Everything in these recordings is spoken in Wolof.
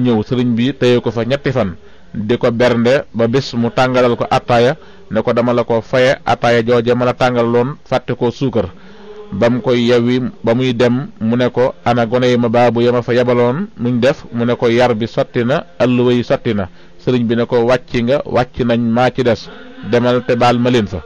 ñëw sëriñ bi téye ko fa ñetti fan di ko bernde ba bés mu tàngalal ko attaaya ne ko dama la ko faye attaaya jooje ma la tàngalaloon fàtte ko suukar ba mu koy yewwi ba muy dem mu ne ko ana gone yi ma baabu ya ma fa yebaloon nuñ def mu ne ko yar bi sotti na alluwa yi sotti na sëriñ bi ne ko wàcc nga wàcc nañ maa ci des demal te baal ma leen fa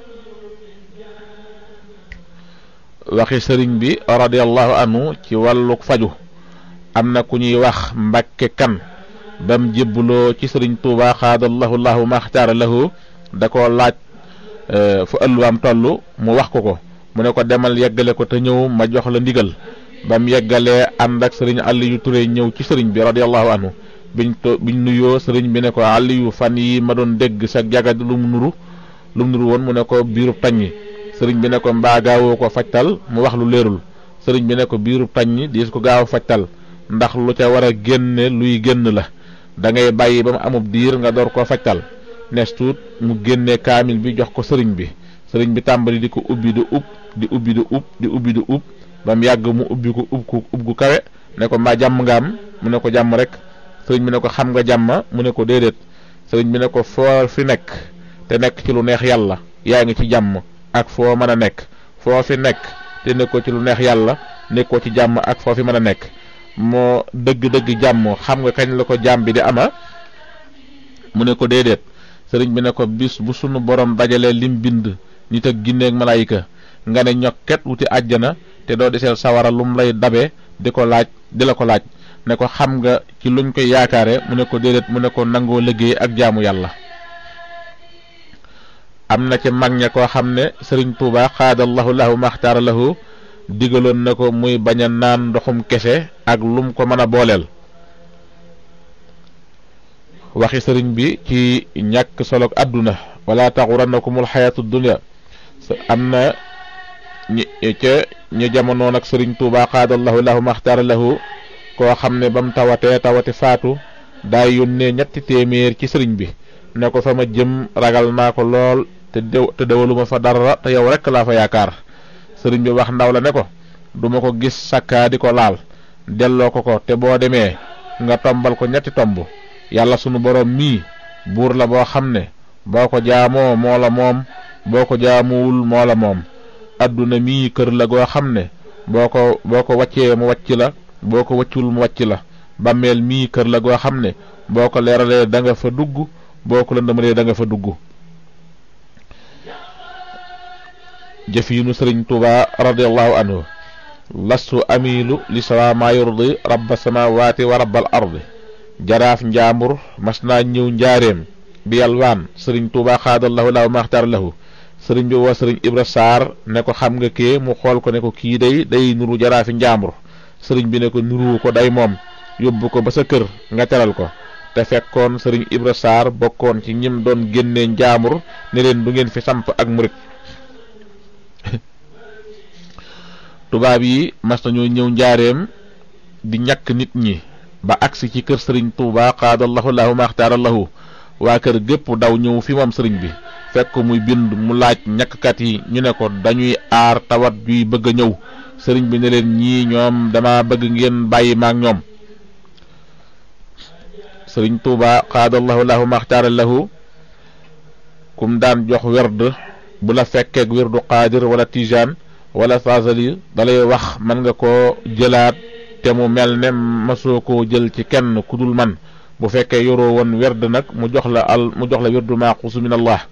waxi sëriñ bi radiallahu anhu ci wàllu faju am na ku ñuy wax mbàkke kan bam jébbuloo ci sëriñ tuuba xaadallahu lahu maxtaara lahu da ko laaj fu ëlluwaam toll mu wax ko ko mu ne ko demal yeggale ko te ñëw ma jox la ndigal bam yeggalee ànd ak sëriñ Aliyu Ture ñëw ci sëriñ bi radiallahu anhu biñ to biñ nuyoo sëriñ bi ne ko Aliyu fan yi ma doon dégg sa jagad lu mu nuru lu mu nuru woon mu ne ko biirub taññi sëriñ bi ne ko mbaa gaawoo ko fajtal mu wax lu leerul sëriñ bi ne ko biirub taññi diis ko gaaw fajtal ndax lu ca war a génne luy génn la da ngay bàyyi ba mu amub diir nga door koo fajtal nes tuut mu génne kaamil bi jox ko sëriñ bi sëriñ bi tàmbali di ko ubbi di ub di ubbi di ub di ubbi di ub ba mu yàgg mu ubbi ko ub ko ub gu kawe ne ko mbaa jàmm nga am mu ne ko jàmm rek sëriñ bi ne ko xam nga jàmm mu ne ko déedéet sëriñ bi ne ko foo fi nekk te nekk ci lu neex yàlla yaa ngi ci jàmm ak foo mën a nekk foo fi nekk te nekkoo ci lu neex yàlla nekkoo ci jàmm ak foo fi mën a nekk moo dëgg-dëgg jàmm xam nga kañ la ko jàmm bi di ama mu ne ko déedéet sëriñ bi ne ko bis bu sunu borom dajalee lim bind nit ak ginne ak malaayika nga ne ñokket wuti àjjana te doo deseel sawara lum lay dabe di ko laaj di la ko laaj ne ko xam nga ci luñ koy yaakaare mu ne ko déedéet mu ne ko nangoo liggéey ak jaamu yàlla am na ci mag ña koo xam ne sëriñ tuuba xaadallahu lahu maxtaara lahu digaloon na ko muy bañ a naan ndoxum kese ak lum ko mën a booleel waxi sëriñ bi ci ñàkk solo àdduna wala taxurannakumul xayaatu dunya am na ñi ca ñu jamonoon ak sëriñ tuuba xaadallahu lahu maxtaara lahu koo xam ne ba mu tawatee tawati faatu daay yónnee ñetti téeméer ci sëriñ bi ne ko fa ma jëm ragal naa ko lool te dew te dewaluma fa dara te yow rekk laa fa yaakaar sëriñ bi wax ndaw la ne ko duma ko gis sakkaa di ko laal delloo ko ko te boo demee nga tombal ko ñetti tomb yàlla sunu boroom mii buur la boo xam ne boo ko jaamoo moo la moom boo ko jaamuwul moo la moom adduna mii kër la goo xam ne boo ko boo ko waccee mu wàcc la boo ko wàccul mu wàcc la bàmmeel mii kër la goo xam ne boo ko leeralee da nga fa dugg boo ko lëndamalee da nga fa dugg jëf yi nu sëriñ tuuba radiallahu anhu lastu amilu li sawa ma yurdi rabba samawati wa rabbal ardi jaraaf njaambur mas naa ñëw njaareem bi yalwaan sëriñ tuuba xaadallahu lahu maxtaar lahu sëriñ bi woo sëriñ ibra saar ne ko xam nga kee mu xool ko ne ko kii day day nuru jaraafi njaambur sëriñ bi ne ko nuru ko day moom yóbbu ko ba sa kër nga teral ko te fekkoon sëriñ ibra saar bokkoon ci ñim doon génnee njaambur ne leen du ngeen fi samp ak murit tubaab yi mas nañoo ñëw njaareem di ñàkk nit ñi ba agsi ci kër sëriñ tuuba xaadallahu lahu maxtaara lahu waa kër gépp daw ñëw fi moom sëriñ bi fekk muy bind mu laaj ñàkkkat yi ñu ne ko dañuy aar tawat yuy bëgg a ñëw sëriñ bi ne leen ñii ñoom dama bëgg ngeen bàyyi maak ñoom sëriñ tuuba xaadallahu lahu maxtaara lahu kum daan jox werd bu la fekkeek werdu qaadir wala tijaan wala fasali dalay wax mën nga koo jëlaat te mu mel ne masoo koo jël ci kenn ku dul man bu fekkee yoroo woon werd nag mu jox la al mu jox la werdu maaxusu min allah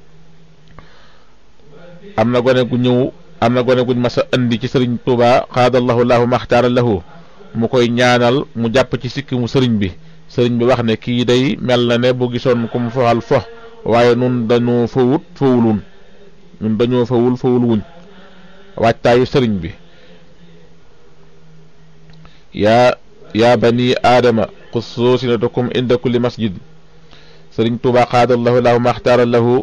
am na gone gu ñëw am na gone guñ mas a indi ci sëriñ tuuba xaadallahu lahu maxtaara lahu mu koy ñaanal mu jàpp ci sikki mu sëriñ bi sëriñ bi wax ne kii day mel na ne bu gisoon ku mu foxal fo waaye nun dañoo fawut fawulun ñun dañoo fawul fawul wuñ waajtaayu sëriñ bi yaa yaa bani aadama xusoo sinatakum inda kulli masjid sëriñ tuuba xaadallahu lahu maxtaara lahu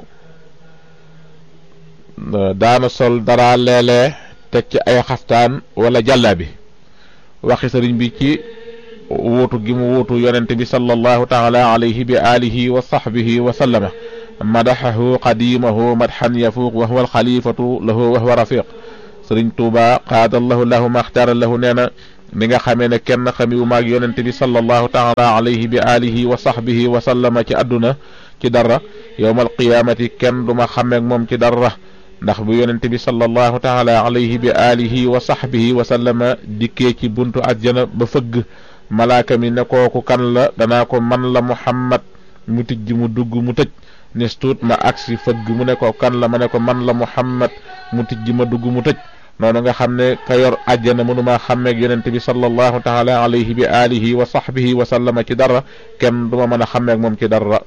daana sol dara leelee teg ci ay xaftaan wala jàlla bi waxi sëriñ bi ci wuutu gi mu wuutu yonente bi sallallahu taala alayhi bi alihi wa sahbihi wa sallama madaxahu qadimahu madxan yafuuq wa huwa alxalifatu lahu wa huwa rafiq sëriñ tuuba xaadallahu lahu maxtaara lahu nee na ni nga xamee ne kenn xamiwu maag yonente bi sallallahu taala alayhi bi alihi wa sahbihi wa sallama ci àdduna ci dara yowmal qiyaamati kenn duma xameek moom ci dara ndax bu yonente bi sallallahu taala alayhi bi alihi wa sahbihi wa sallama dikkee ci buntu àjjana ba fëgg malaaka mi ne kooku kan la danaa ko man la muhammad mu tijj mu dugg mu tëj nis tuut ma agsi fëgg mu ne ko kan la ma ne ko man la muhammad mu tijj ma dugg mu tëj noonu nga xam ne ka yor àjjana mënumaa xàmmeeg yonente bi sallallahu taala alayhi bi alihi wa sahbihi wa sallama ci dara kenn duma mën a xàmmeeg moom ci dara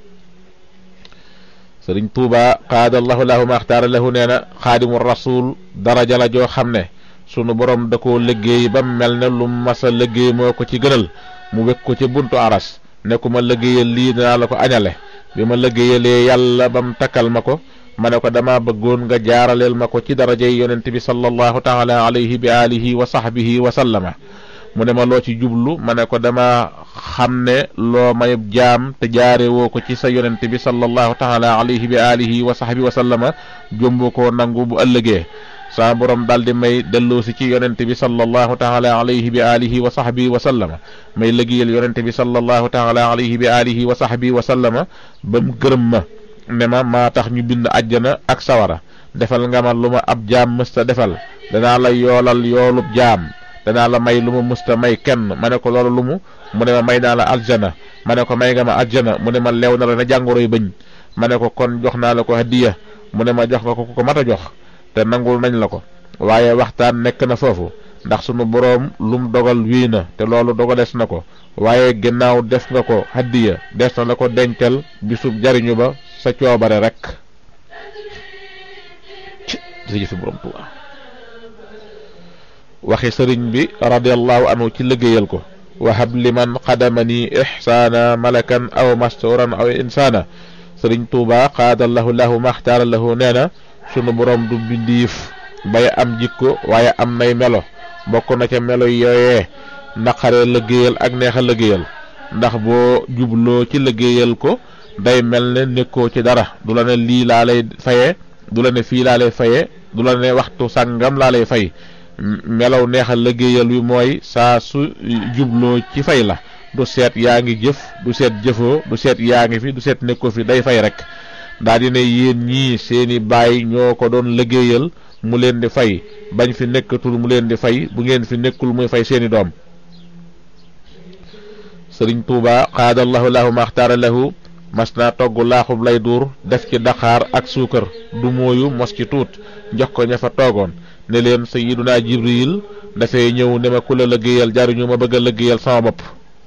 sëriñ tuuba qaadallahu lahu maxtaara lahu nee na xaadimu rasul daraja la joo xam ne sunu borom da koo liggéey ba mel ne lu masa liggéey moo ko ci gënal mu wekk ko ci buntu aras ne ku ma liggéeyal lii dinaa la ko añale bi ma liggéeyalee yàlla ba mu takkal ma ko ma ne ko dama bëggoon nga jaaraleel ma ko ci darajey yonent bi sallallahu taala alayhi bi alihi wa sahbihi wa sallama mu ne ma loo ci jublu ma ne ko dama xam ne loo mayub jaam te jaare woo ko ci sa yonent bi sallallahu taala alayhi bi alihi wa sahbihi wa sallama jombu ko nangu bu ëllëgee saa borom daal di may delloosi ci yonent bi sallallahu taala alayhi bi alihi wa sahbihi wa sallama may liggéeyal yonent bi sallallahu taala alayhi bi alihi wa sahbihi wa sallama ba mu gërëm ma ne ma maa tax ñu bind àjjana ak sawara defal nga ma lu ma ab jaam mësta defal danaa la yoolal yoolub jaam danaa la may lu ma mësta may kenn ma ne ko loolu lu mu mu ne ma may naa la aljana ma ne ko may nga ma aljana mu ne ma leew na la na jàngoroy bëñ ma ne ko kon jox naa la ko hadiya mu ne ma jox nga ko ko mat a jox te nangul nañ la ko waaye waxtaan nekk na foofu ndax sunu boroom lum dogal wii na te loolu dogalees na ko waaye ginnaaw def nga ko hadiya des na la ko dencal bisub jariñu ba sa coobare rek jërëjëf borom Tuuba waxi sëriñ bi radiallahu anhu ci liggéeyal ko wahab liman qadamani ihsaana malakan aw masturan aw insaana sëriñ Tuuba qaadallahu lahu maxtaara lahu nee na sunu borom du bindiif bay am jikko waaye am nay melo bokk na ca melo yooyee naqare liggéeyal ak neexa liggéeyal ndax boo jubloo ci liggéeyal ko day mel ne nekkoo ci dara du la ne lii laa lay faye du la ne fii laa lay faye du la ne waxtu sàngam laa lay fay melaw neexal liggéeyal wi mooy saa su jubloo ci fay la du seet yaa ngi jëf du seet jëfoo du seet yaa ngi fi du seet nekkoo fi day fay rek daa di ne yéen ñii seeni baay ñoo ko doon liggéeyal mu leen di fay bañ fi nekkatul mu leen di fay bu ngeen fi nekkul muy fay seeni doom sëriñ tuuba qaadallahu lahu maxtaara lahu mas naa togg laaxub lay duur def ci daqaar ak suukar du mooyu mos ci tuut jox ko ña fa toogoon ne leen sayiduna jibril dafay ñëw ne ma ku la liggéeyal jariñu ma bëgg a liggéeyal sama bopp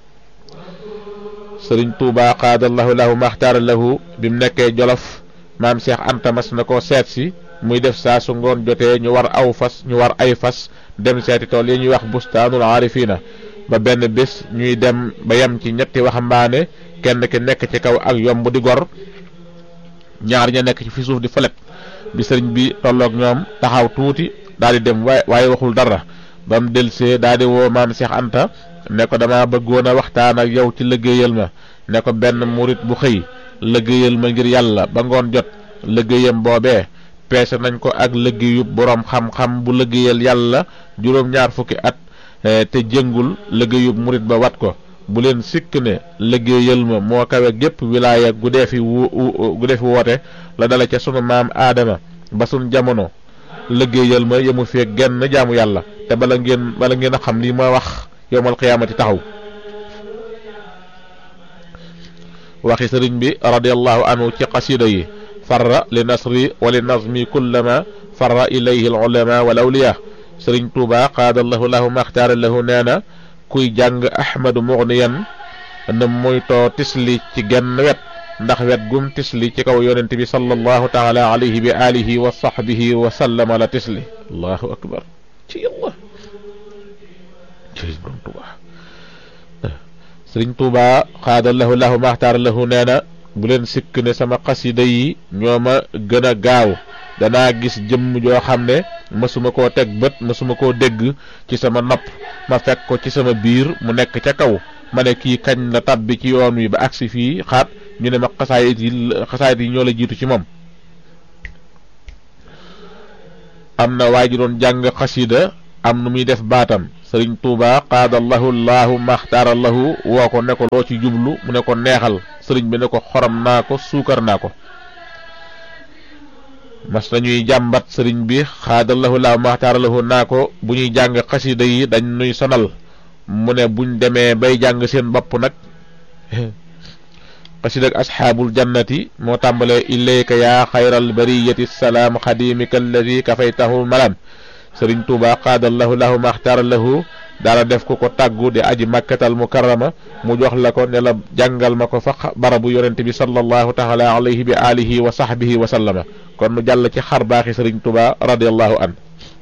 sëriñ tuuba qaadallahu lahu maxtaara lahu bi mu nekkee jolof maam Cheikh Anta mas na ko seet si muy def saa su ngoon jotee ñu war aw fas ñu war ay fas dem seeti tool yi ñuy wax bustaanul aarifina ba benn bés ñuy dem ba yem ci ñetti waxambaane kenn ki nekk ci kaw ak yomb di gor ñaar ña nekk ci fi suuf di fëlet bi sëriñ bi tolloog ñoom taxaw tuuti daal di dem waaye waaye waxul dara ba mu delsee daal di woo maam Cheikh Anta ne ko dama bëggoon a waxtaan ak yow ci liggéeyal ma ne ko benn murit bu xëy liggéeyal ma ngir yàlla ba ngoon jot liggéeyam boobee peese nañ ko ak liggéeyub boroom xam-xam bu liggéeyal yàlla juróom-ñaar fukki at te jëngul liggéeyub murit ba wat ko bu leen sikk ne liggéeyal ma moo kawe gépp wilaaya gu dee fi wu gu dee fi woote la dala ca sunu maam aadama ba sun jamono liggéeyal ma yemu fee genn jaamu yàlla te bala ngeen bala ngeen a xam lii ma wax yowmal xiyaamati taxaw waxi sëriñ bi radiallahu anhu ci qasida yi farra li nasri wa li nazmi kullama farra ilayhi al ulama wal awliya sëriñ tuuba qaadallahu lahu maxtaara lahu nee na kuy jàng ahmadu mugniyan na moytoo tisli ci genn wet ndax wet gum tisli ci kaw yonent bi sallallahu taala alayhi bi alihi wa sahbihi wa sallama la tisli allahu akbar ci yàlla borom tuuba sëriñ tuuba xaadallahu lahu maxtaar lahu nee na bu leen sikk ne sama xasida yi ñoo ma gën a gaaw danaa gis jëmm joo xam ne mësuma koo teg bët mësuma koo dégg ci sama nopp ma fekk ko ci sama biir mu nekk ca kaw ma ne kii kañ la tabbi ci yoon wi ba agsi fii xaat ñu ne ma xasaayit yi xasaayit yi ñoo la jiitu ci moom am na waa ji doon jàng xasida am nu muy def baatam sëriñ tuuba qaadallahu laahu maxtaara lahu woo ko ne ko loo ci jublu mu ne ko neexal sëriñ bi ne ko xorom naa ko suukar naa ko mas nañuy jàmbat sëriñ bi xaadallahu laahu maxtaara lahu naa ko bu ñuy jàng xasida yi dañ nuy sonal mu ne buñ demee bay jàng seen bopp nag xasida ak asxaabul jannati moo tàmbalee ilayka yaa xayral bariyati salaam xadimika alladi kafaytahu malam sëriñ tuuba qaadallahu lahu maxtaara lahu daala def ko ko tàggu di aji makkatal mukarrama mu jox la ko ne la jàngal ma ko fa barabu yonente bi sallallahu taala alayhi bi alihi wa sahbihi wa sallama kon nu jàll ci xar baaxi sëriñ tuuba radiallahu an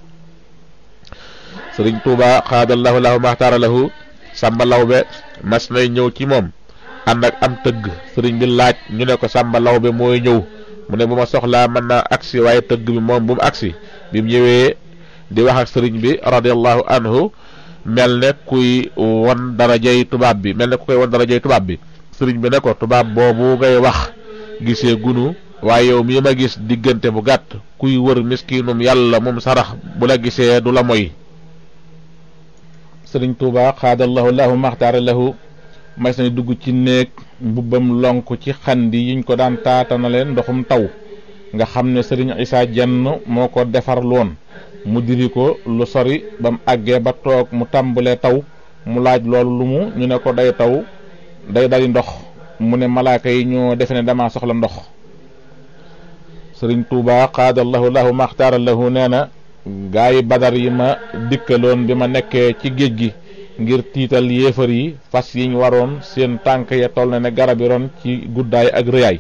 sëriñ tuuba qaadallahu lahu maxtaara lahu sàmba lawbe mas nay ñëw ci moom ànd ak am tëgg sëriñ bi laaj ñu ne ko sàmba lawbe mooy ñëw mu ne bu ma soxlaa mën naa agsi waaye tëgg bi moom bu mu agsi bi mu ñëwee di wax ak sëriñ bi radiallahu anhu mel ne kuy won darajay tubaab bi mel ne ku koy won darajay tubaab bi sëriñ bi ne ko tubaab boobu ngay wax gisee gunu waaye yow mii ma gis diggante bu gàtt kuy wër miskinum yàlla moom sarax bu la gisee du la moy sëriñ tuuba xaadallahu lahu maxtaara lahu mas nañ dugg ci néeg mbubbam lonk ci xandi yiñ ko daan taatanale ndoxum taw nga xam ne sëriñ isaa jenn moo ko defar loon mu diri ko lu sori ba mu àggee ba toog mu tàmbalee taw mu laaj loolu lu mu ñu ne ko day taw day dali ndox mu ne malaaka yi ñoo defe ne dama soxla ndox sëriñ tuuba xaadallahu lahu maxtaara lahu nee na gaa yi badar yi ma dikkaloon bi ma nekkee ci géej gi ngir tiital yéefar yi fas yiñ waroon seen tànk ya toll na ne garab yi ron ci guddaay ak rëyaay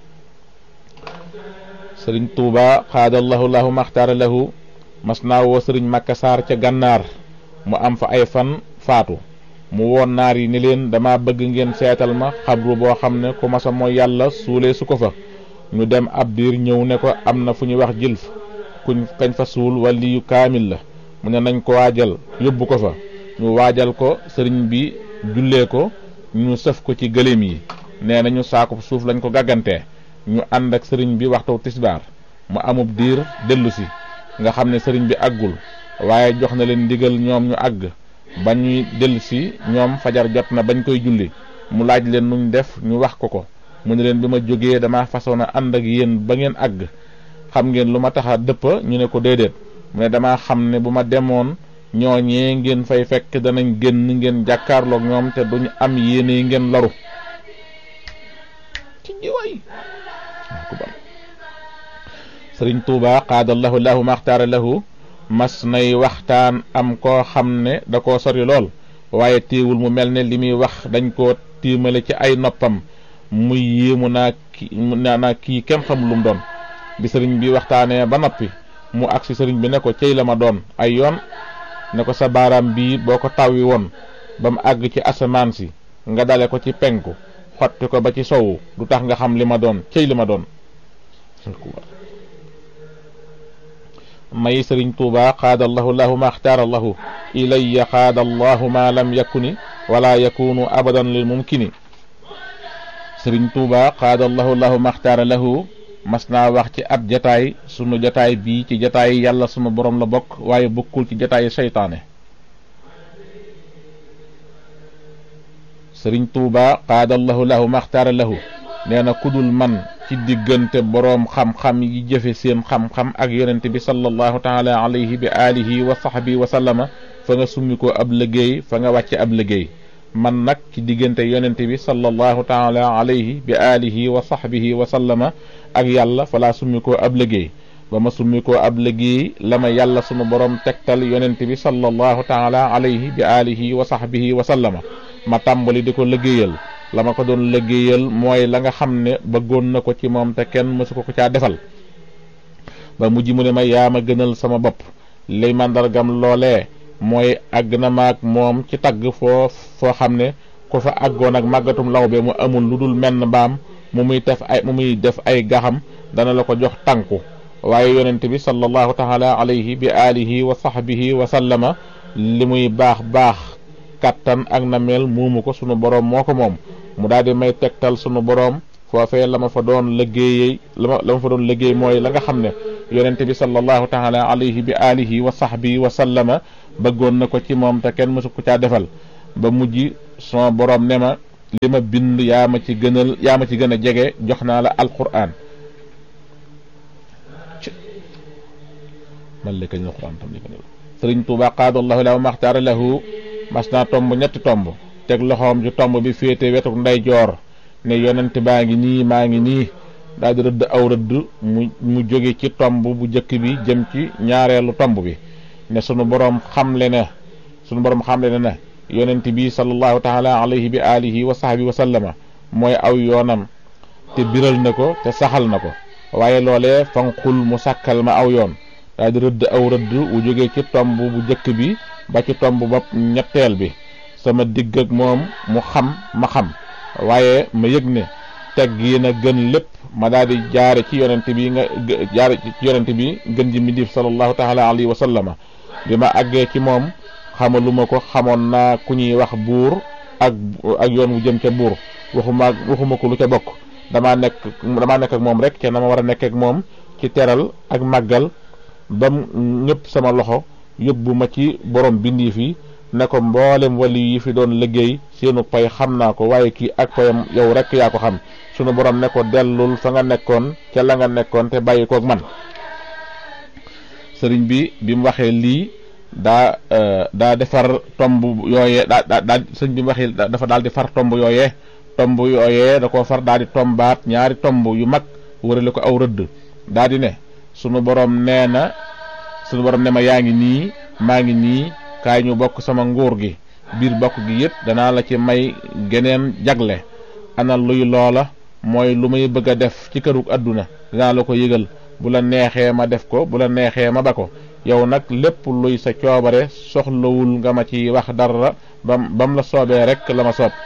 sëriñ tuuba xaadallahu lahu maxtaara lahu mas naa woo sëriñ Makka Saar ca gànnaar mu am fa ay fan faatu mu woon naar yi ni leen dama bëgg ngeen seetal ma xabru boo xam ne ku masa mooy yàlla suulee su ko fa ñu dem ab diir ñëw ne ko am na fu ñuy wax jilf kuñ kañ fa suul wali yu kaamil la mu ne nañ ko waajal yóbbu ko fa ñu waajal ko sëriñ bi jullee ko ñu sëf ko ci gëléem yi nee nañu saako suuf lañ ko gàggantee ñu ànd ak sëriñ bi waxtu tisbaar mu amub diir dellu si nga xam ne sëriñ bi àggul waaye jox na leen ndigal ñoom ñu àgg ba ñuy dellu si ñoom fajar jot na bañ koy julli mu laaj leen nuñ def ñu wax ko ko mu ne leen bi ma jógee dama façon a ànd ak yéen ba ngeen àgg xam ngeen lu ma tax a dëpp ñu ne ko déedéet mu ne dama xam ne bu ma demoon ñooñee ngeen fay fekk danañ génn ngeen jàkkaarloog ñoom te duñ am yéene yi ngeen loru ci jiwaay sëriñ tuuba qaadallahu lahu maxtaara lahu mas nay waxtaan am koo xam ne da koo sori lool waaye téewul mu mel ne li muy wax dañ koo tiimale ci ay noppam muy yéemu naa ki naa kii kenn xamul lu mu doon bi sëriñ bi waxtaanee ba noppi mu agsi sëriñ bi ne ko cey la ma doon ay yoon ne ko sa baaraam bii boo ko tawwi woon ba mu àgg ci asamaan si nga dale ko ci penku xotti ko ba ci sowu du tax nga xam li ma doon cey li ma doon may sëriñ tuuba qaadallahu lahu ma axtaara lahu ilayya qaadallahu ma lam yakuni wala yakunu abadan lil mumkini sëriñ tuuba qaadallahu lahu ma axtaara lahu mas naa wax ci ab jataay sunu jataay bii ci jataay yàlla sunu borom la bokk waaye bokkul ci jataay seytaane sëriñ tuuba qaadallahu lahu ma axtaara lahu nee na kudul man ci diggante boroom xam-xam yi jëfe seen xam-xam ak yonent bi sallallahu taala alayhi bi alihi wa sahbi wa sallama fa nga summi ko ab liggéey fa nga wàcce ab liggéey man nag ci diggante yonent bi sallallahu taala alayhi bi alihi wa sahbihi wa sallama ak yàlla fa laa summi ko ab liggéey ba ma summi ko ab liggéey la ma yàlla sunu boroom tegtal yonent bi sallallahu taala alayhi bi alihi wa sahbihi wa sallama ma tàmbali di ko liggéeyal la ma ko doon liggéeyal mooy la nga xam ne bëggoon na ko ci moom te kenn mësu ko ko caa defal ba mujj mu ne ma yaa ma gënal sama bopp li màndargam loolee mooy àgg na maag moom ci tagg foo foo xam ne ku fa àggoon ak màggatum lawbe mu amul lu dul menn mbaam mu muy def ay mu muy def ay gaxam dana la ko jox tànku waaye yonent bi sallallahu taala alayhi bi alihi wa sahbihi wa sallama li muy baax baax kattan ak nameel muumu ko sunu boroom moo ko moom mu daal di may tegtal sunu boroom foofee la ma fa doon liggéeyee la ma la ma fa doon liggéey mooy la nga xam ne yonente bi sallallahu taala alayhi bi alihi wa sahbihi wa sallama bëggoon na ko ci moom te kenn mësu ko caa defal ba mujj son borom ne ma li ma bind yaa ma ci gënal yaa ma ci gën a jege jox naa la alquran man li kañ alquran tam li ko sëriñ Tuuba qaadallahu lahu maxtaara lahu mas naa tomb ñetti tomb teg loxoom ci tomb bi féete wetu nday joor ne yonent baa ngi nii maa ngi nii daal di rëdd aw rëdd mu mu jóge ci tomb bu njëkk bi jëm ci ñaareelu tomb bi ne sunu boroom xamle ne sunu boroom xamle ne ne yonent bi sallallahu taala alayhi bi alihi wa sahbi wa sallama mooy aw yoonam te biral na ko te saxal na ko waaye loolee fanqul mu sàkkal ma aw yoon daal di rëdd aw rëdd wu jóge ci tomb bu njëkk bi ba ci tomb bopp ñetteel bi sama digg ak moom mu xam ma xam waaye ma yëg ne teg yi na gën lépp ma daal di jaare ci yonent bi nga jaare ci yonent bi gën ji mindif sallallahu taala alayhi wa sallama bi ma àggee ci moom xamaluma ko xamoon naa ku ñuy wax buur ak ak yoon wu jëm ca buur waxuma waxuma ko lu ca bokk damaa nekk damaa nekk ak moom rek ca na ma war a nekk ak moom ci teral ak màggal bam ñëpp sama loxo yóbbu ma ci borom bindi fi ne ko mboolem wali yi fi doon liggéey seenu pay xam naa ko waaye kii ak payam yow rek yaa ko xam sunu borom ne ko dellul fa nga nekkoon ca la nga nekkoon te bàyyi koog man sëriñ bi bi mu waxee lii daa daa defar tomb yooyee daa daa daa sëriñ bi mu waxee dafa daal di far tomb yooyee tomb yooyee da koo far daal di tombaat ñaari tomb yu mag wërale ko aw rëdd daa di ne sunu borom nee na sunu borom ne ma yaa ngi nii maa ngi nii kaay ñu bokk sama nguur gi biir bokk gi yëpp danaa la ci may geneen jagle ana luy loola mooy lu may bëgg a def ci kërug àdduna danaa la ko yëgal bu la neexee ma def ko bu la neexee ma ba ko yow nag lépp luy sa coobare soxlawul nga ma ci wax dara bam bam la soobee rek la ma soob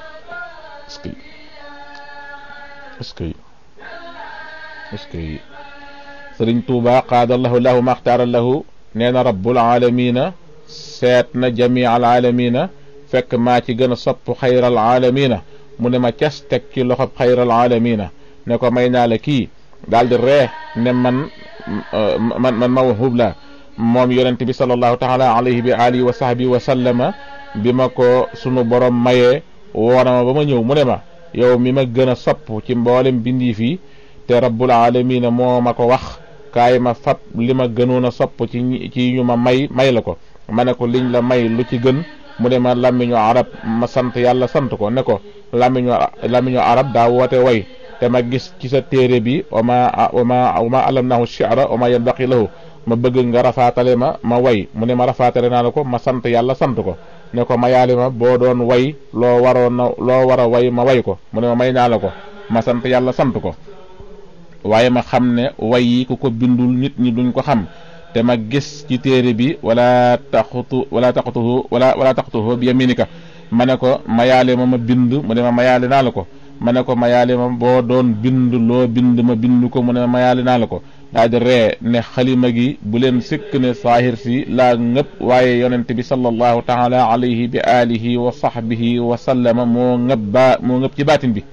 est-ce que est-ce que sëriñ tuuba qaadallahu lahu maxtaara lahu nee na rabbul aalamiina seet na jamii al aalamiina fekk maa ci gën a sopp xayral aalamiina mu ne ma cas teg ci loxob xayral aalamiina ne ko may naa la kii daal di ree ne man man man mawhub la moom yonente bi sallallahu taala alayhi bi alihi wa sahbi wa sallama bi ma ko sunu borom mayee woona ma ba ma ñëw mu ne ma yow mi ma gën a sopp ci mboolem bindi fii te rabbul aalamiina moo ma ko wax kaay ma fab li ma gënoon a sopp ci ci ñu ma may may la ko ma ne ko liñ la may lu ci gën mu ne ma làmmiñu arab ma sant yàlla sant ko ne ko làmmiñu làmmiñu arab daa woote way te ma gis ci sa téere bi wama wama wama alamnahu shi'ra wama yanbaqi lahu ma bëgg nga rafaatale ma ma way mu ne ma rafaatale naa la ko ma sant yàlla sant ko ne ko ma yaali ma boo doon way loo waroon na loo war a way ma way ko mu ne ma may naa la ko ma sant yàlla sant ko waaye ma xam ne way yi ku ko bindul nit ñi duñ ko xam te ma gis ci téere bi wala taxutu wala taxutuhu wala wala taxutuhu bi yaminika ma ne ko mayaale ma ma bind mu ne ma mayaale naa la ko ma ne ko mayaale ma boo doon bind loo bind ma bind ko mu ne ma mayaale naa la ko daal di ree ne xalima gi bu leen sikk ne saahir si laa ngëpp waaye yonent bi sallallahu taala alayhi bi alihi wa sahbihi wa sallama moo ngëpp baa moo ngëpp ci baatin bi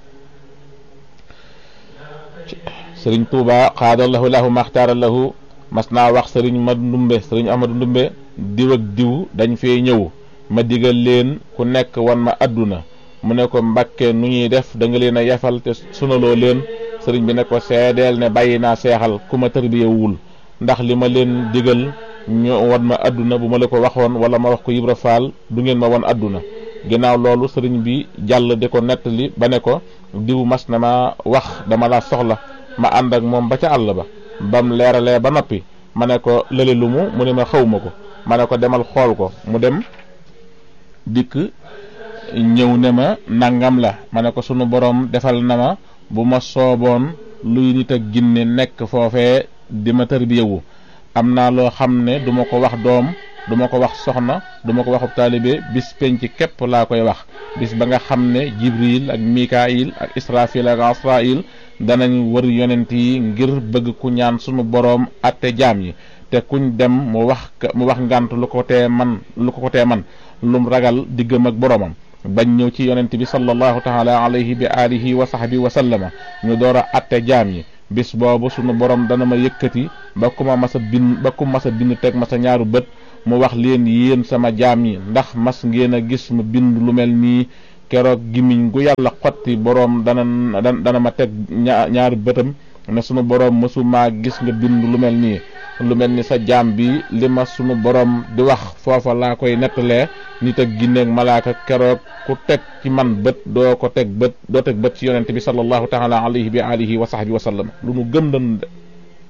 sëriñ tuuba xaadallahu lahu maxtaara lahu mas naa wax sëriñ ma ndumbe sëriñ ahmadu ndumbe diw ak diw dañ fee ñëw ma digal leen ku nekk wan ma àdduna mu ne ko mbakke nu ñuy def da nga leen a yefal te sunaloo leen sëriñ bi ne ko seedeel ne bàyyi naa seexal ku ma tarbiyewul ndax li ma leen digal ñu wan ma àdduna bu ma la ko waxoon wala ma wax ko Ibra Faal du ngeen ma wan àdduna ginnaaw loolu sëriñ bi jàll di ko nettali ba ne ko diw mas na ma wax dama laa soxla ma ànd ak moom ba ca àll ba bam leeralee ba noppi ma ne ko lële lu mu mu ne ma xaw ma ko ma ne ko demal xool ko mu dem dikk ñëw ne ma nangam la ma ne ko sunu borom defal na ma bu ma sooboon luy nit ak ginne nekk foofee di ma tërbiyewu am naa loo xam ne du ma ko wax doom du ma ko wax soxna du ma ko waxub taalibe bis penc képp laa koy wax bis ba nga xam ne jibril ak mikail ak israfil ak asrail danañ wër yonent yi ngir bëgg ku ñaan sunu boroom atte jaam yi te kuñ dem mu wax mu wax ngant lu ko tee man lu ko tee man lum ragal diggam ak boroomam bañ ñëw ci yonent bi sallallahu taala alayhi bi alihi wa sahbi wa sallama ñu door a atte jaam yi bis boobu sunu borom dana ma yëkkati ba ku ma masa bind ba ku masa bind teg masa ñaaru bët mu wax leen yéen sama jaam yi ndax mas ngeen a gis ma bind lu mel nii keroog gimiñ gu yàlla xotti boroom dana dana ma teg ñaari bëtam ne sunu boroom mësumaa gis nga bind lu mel nii lu mel ni sa jaam bi li ma sunu boroom di wax foofa laa koy nettalee nit ak ginneeg malaaka keroog ku teg ci man bët doo ko teg bët doo teg bët ci yonente bi sallallahu taala alayhi bi alihi wa sahbi wa sallam lu nu gëm danu de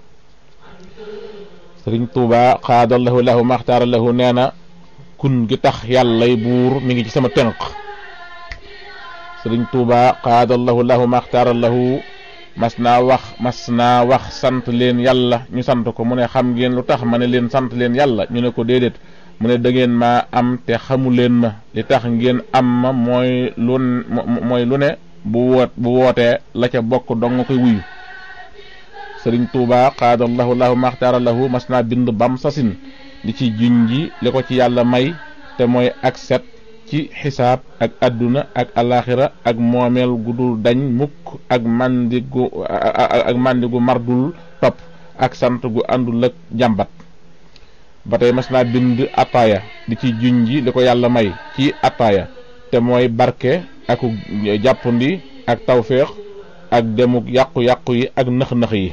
sëriñ tuuba xaadallahu lahu maxtaara lahu nee na kun gi tax yàllay buur mi ngi ci sama tënk sëriñ tuuba xaadallahu lahu maxtaara lahu mas naa wax mas naa wax sant leen yàlla ñu sant ko mu ne xam ngeen lu tax ma ne leen sant leen yàlla ñu ne ko déedéet mu ne da ngeen maa am te xamu leen ma li tax ngeen am ma mooy lu mooy lu ne bu woot bu wootee la ca bokk dong nga koy wuyu sëriñ tuuba xaadallahu lahu maxtaara lahu mas naa bind bam sasin di ci junji li ko ci yàlla may te mooy ak set ci xisaab ak àdduna ak alaxira ak moomeel gu dul dañ mukk ak mandi gu ak mandi gu mardul topp ak sant gu àndul ak jàmbat ba tey mas naa bind ataaya di ci junji li ko yàlla may ci ataaya te mooy barke ak jàppandi ak tawféex ak demuk yàqu-yàqu yi ak nëx-nëx yi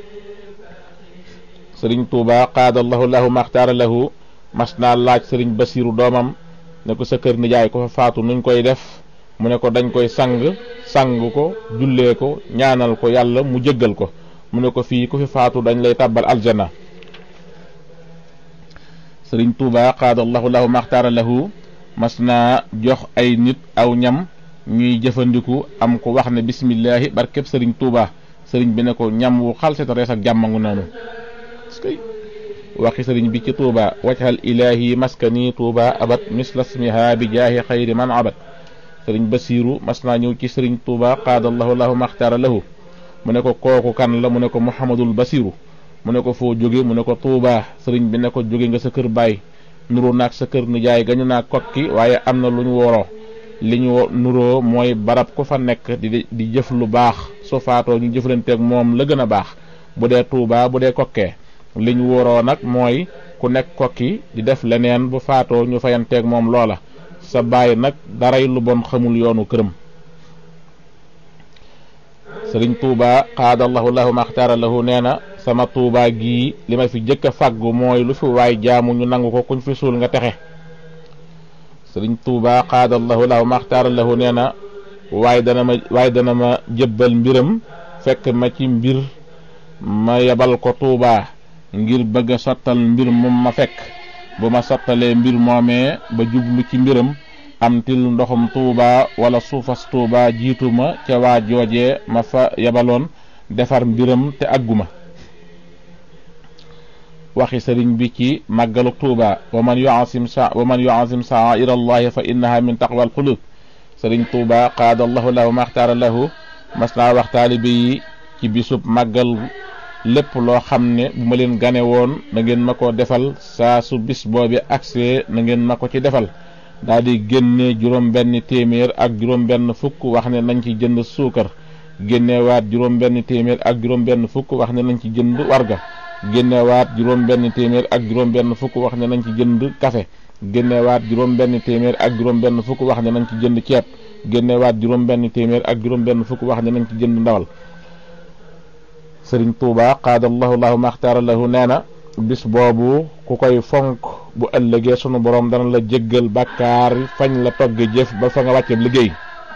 sëriñ tuuba qaadallahu lahu maxtaara lahu mas naa laaj sëriñ basiiru doomam ne ko sa kër nijaay ko fa faatu nuñ koy def mu ne ko dañ koy sang sang ko jullee ko ñaanal ko yàlla mu jëggal ko mu ne ko fii ku fi faatu dañ lay tàbbal aljana sëriñ tuuba qaadallahu lahu maxtaara lahu mas naa jox ay nit aw ñam ñuy jëfandiku am ko wax ne bismillahi barkeb sëriñ tuuba sëriñ bi ne ko ñam wu xalseta rees ak jàmmangu noonu waxi sëriñ bi ci tuuba wajhal ilahi maskani tuuba abat misla smiha bi jaahi xayri man abat sëriñ basiiru mas naa ñëw ci sëriñ tuuba qaadallahu lahu maxtaara lahu mu ne ko kooku kan la mu ne ko muhammadul basiiru mu ne ko foo jóge mu ne ko tuuba sëriñ bi ne ko jóge nga sa kër baay nuru naag sa kër nijaay gañu naa kokki waaye am na lu ñu woroo li ñu nuroo mooy barab ku fa nekk di di jëf lu baax su faatoo ñu jëflanteeg moom la gën a baax bu dee tuuba bu dee kokkee li ñu wóoroo nag mooy ku nekk kokki di def leneen bu faatoo ñu fayanteeg moom loola sa baay nag daray lu bon xamul yoonu këram sëriñ tuuba xaadallahu lahu maxtaara lahu nee na sama tuuba gii li ma fi jëkk a fàggu mooy lu fi waay jaamu ñu nangu ko kuñ fi suul nga texe sëriñ tuuba xaadallahu lahu maxtaara lahu nee na waaye dana ma waaye dana ma jëbbal mbiram fekk ma ci mbir ma yebal ko tuuba ngir bëgg a sottal mbir moom ma fekk bu ma sottalee mbir moomee ba jublu ci mbiram am til ndoxum tuuba wala suufas tuuba jiitu ma ca waa joojee ma fa yebaloon defar mbiram te àgguma waxi sëriñ bi ci màggalu tuuba wa man yuasim sa wa man yuasim sa'aira allahi fa innaha min taqwa alqulub sëriñ tuuba qaadallahu lahu maxtaara lahu mas naa wax taalibe yi ci bisub màggal lépp loo xam ne bu ma leen gane woon na ngeen ma ko defal saa su bis boobi agsee na ngeen ma ko ci defal daal di génne juróom benn téeméer ak juróom benn fukk wax ne nañ ci jënd suukar génnewaat juróom benn téeméer ak juróom benn fukk wax ne nañ ci jënd warga génnewaat juróom benn téeméer ak juróom benn fukk wax ne nañ ci jënd café génnewaat juróom benn téeméer ak juróom benn fukk wax ne nañ ci jënd ceeb génnewaat juróom benn téeméer ak juróom benn fukk wax ne nañ ci jënd ndawal sëriñ tuuba qaadallahu lahu maxtaara lahu nee na bis boobu ku koy fonk bu ëllëgee sunu borom dana la jéggal bàkkaar fañ la togge jëf ba fa nga wàcce liggéey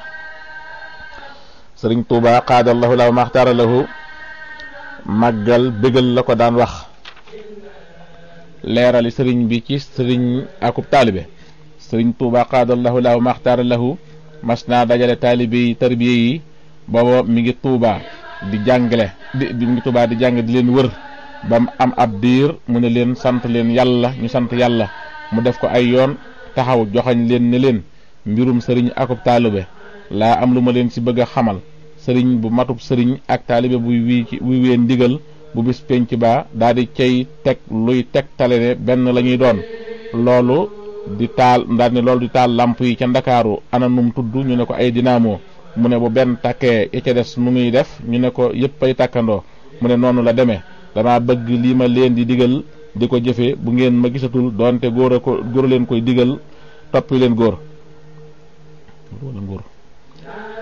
sëriñ tuuba qaadallahu lahu maxtaara lahu màggal bégal la ko daan wax leerali sëriñ bi ci sëriñ akub taalibe sëriñ tuuba qaadallahu lahu maxtaara lahu mas naa dajale taalibe yi tarbiye yi booba mi ngi tuuba di jàngale di di ngi tubaa di jàng di leen wër ba mu am ab diir mu ne leen sant leen yàlla ñu sant yàlla mu def ko ay yoon taxaw joxañ leen ne leen mbirum sëriñ akub taalibe laa am lu ma leen ci bëgg a xamal sëriñ bu matub sëriñ ak taalibe buy wii ci buy wee ndigal bu bis penc baa daa di cay teg luy teg tale ne benn la ñuy doon loolu di taal daal ne loolu di taal lamp yi ca ndakaaru ana num tudd ñu ne ko ay dinaamo mu ne bu benn takkee ya ca des nu muy def ñu ne ko yëpp ay tàkkandoo mu ne noonu la demee dama bëgg lii ma leen di digal di ko jëfe bu ngeen ma gisatul doonte góor a ko góor leen koy digal toppi leen góor wala góor